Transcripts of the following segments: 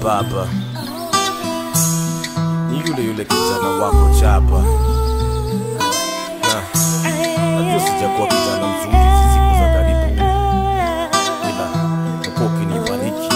baba ni yule yule kijana wako chapa na najua sijakuwa kijana mzuri hizi siku za karibu ila umekuwa ukinibariki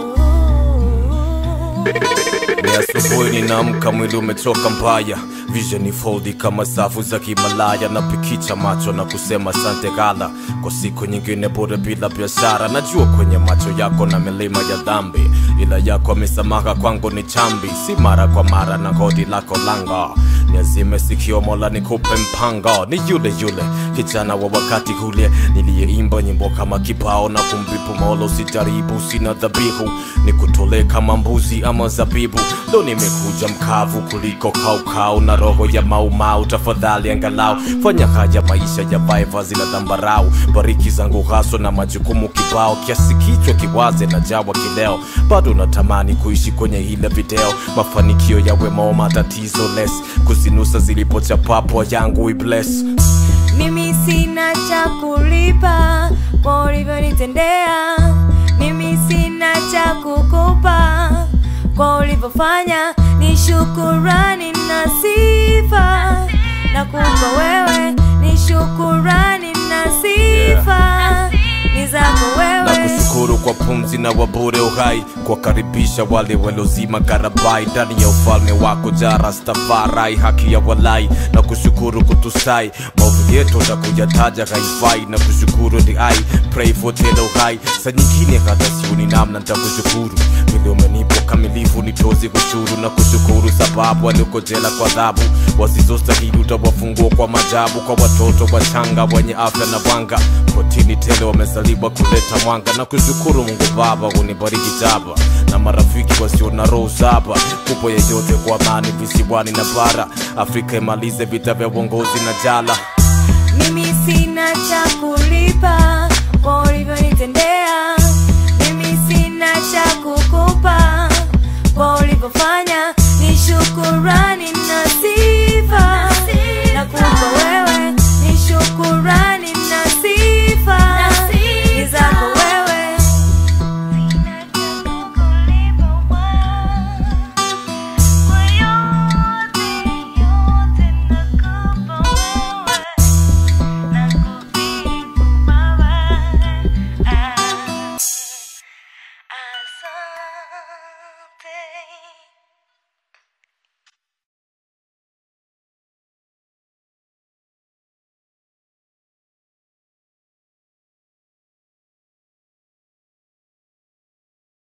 ni asubuhi ninaamka mwili umechoka mbaya vision ni foldi kama safu za kimalaya napikicha macho na kusema sante gala kwa siku nyingine bure bila biashara najua kwenye macho yako na milima ya dhambi ila yako amesamaha kwangu ni chambi si mara kwa mara na kodi lako langa niazime sikio mola nikupe mpango ni yule yule kijana wa wakati ule niliyeimba nyimbo kama kibao na kumbipu mola usijaribu sina dhabihu nikutole kama mbuzi ama zabibu ndo nimekuja mkavu kuliko kaukau na roho ya maumau tafadhali angalau fanya haya maisha ya vazi la dhambarau bariki zangu haso na majukumu kibao kiasi kichwa kiwaze na jawa kileo bado natamani kuishi kwenye ile video mafanikio yawe mo matatizo less kuzinusa zilipochapapo yangu ibless mimi sina cha kulipa kwa ulivyonitendea mimi sina cha kukupa kwa ulivyofanya ni shukurani na sifa na kupa wewe ni shukurani na sifa ni zako na wewe kushukuru kwa pumzi na wabure uhai kuwakaribisha wale waliozima karabai ndani ya ufalme wako jarastafarai haki ya walai na kushukuru kutusai maovu yetu na kuyataja haifai na kushukuru ni ai pray for telo hai sa nyingine hata siuni namna ntakushukuru vile umenipa ukamilifu nitozi kushuru na kushukuru sababu walioko jela kwa adhabu wasizostahili utawafungua kwa majabu kwa watoto wachanga wenye afya na wanga protini tele wamezaliwa kuleta mwanga na kushukuru mungu baba unibariki jaba na marafiki wasio na roho saba kupo yeyote kwa amani visiwani na bara afrika imalize vita vya uongozi na jala mimi sina cha kulipa kwa ulivyonitendea